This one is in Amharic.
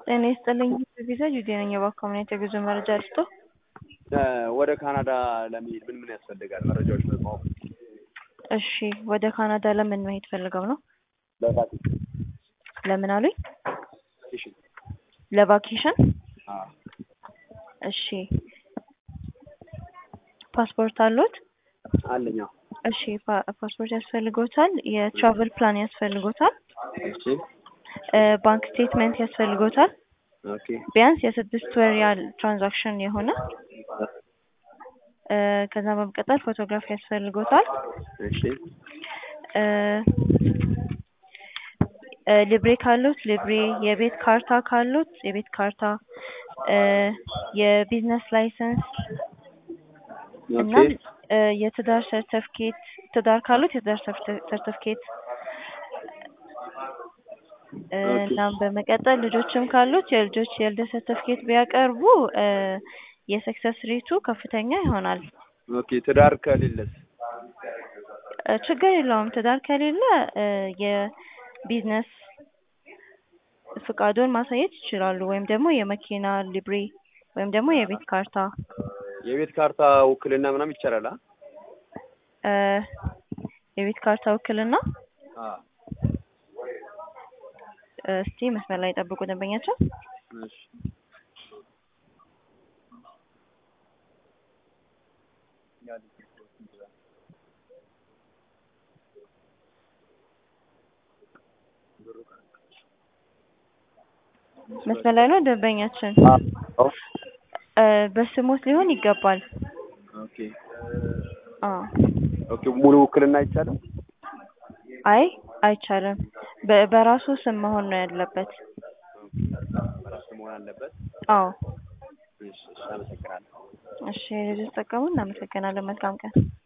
ጤና ይስጥልኝ ቪዛ ጁዴ ነኝ። እባክዎ ምን አይነት የጉዞ መረጃ ልስጥዎ? ወደ ካናዳ ለመሄድ ምን ምን ያስፈልጋል? መረጃዎች ማወቅ እሺ ወደ ካናዳ ለምን መሄድ ፈልገው ነው? ለቫኬሽን ለምን አሉኝ? ቫኬሽን ለቫኬሽን? አዎ እሺ ፓስፖርት አለዎት? አለኝ አዎ። እሺ ፓ- ፓስፖርት ያስፈልጎታል። የትራቨል ፕላን ያስፈልጎታል። እሺ እ ባንክ ስቴትመንት ያስፈልጎታል። ኦኬ ቢያንስ የስድስት ወር ያህል ትራንዛክሽን የሆነ እ ከዛ በመቀጠል ፎቶግራፍ ያስፈልጎታል። እሺ እ እ ሊብሬ ካሉት ሊብሬ፣ የቤት ካርታ ካሉት የቤት ካርታ፣ እ የቢዝነስ ላይሰንስ እና ኦኬ እ የትዳር ሰርተፍኬት ትዳር ካሉት የትዳር ሰርተፍኬት እ ኦኬ። እናም በመቀጠል ልጆችም ካሉት የልጆች የልደት ሰርተፍኬት ቢያቀርቡ እ የሰክሰስ ሬቱ ከፍተኛ ይሆናል። ኦኬ ትዳር ከሌለስ? እ ችግር የለውም። ትዳር ከሌለ እ የቢዝነስ ፍቃዱን ማሳየት ይችላሉ። ወይም ደግሞ የመኪና ሊብሬ ወይም ደግሞ የቤት ካርታ የቤት ካርታ ውክልና ምናምን ይቻላል? አ እ የቤት ካርታ ውክልና አዎ እስቲ መስመር ላይ ጠብቁ ደንበኛችን። እሺ መስመር ላይ ነው ደንበኛችን። አዎ እ በስሞት ሊሆን ይገባል። ኦኬ አዎ ኦኬ ሙሉ ውክልና አይቻልም? አይ አይቻልም። በ- በራሱ ስም መሆን ነው ያለበት። በራሱ መሆን አለበት። አዎ እሺ እሺ አመሰግናለሁ። እሺ ልጅ ተጠቀሙ። እናመሰግናለን። መልካም ቀን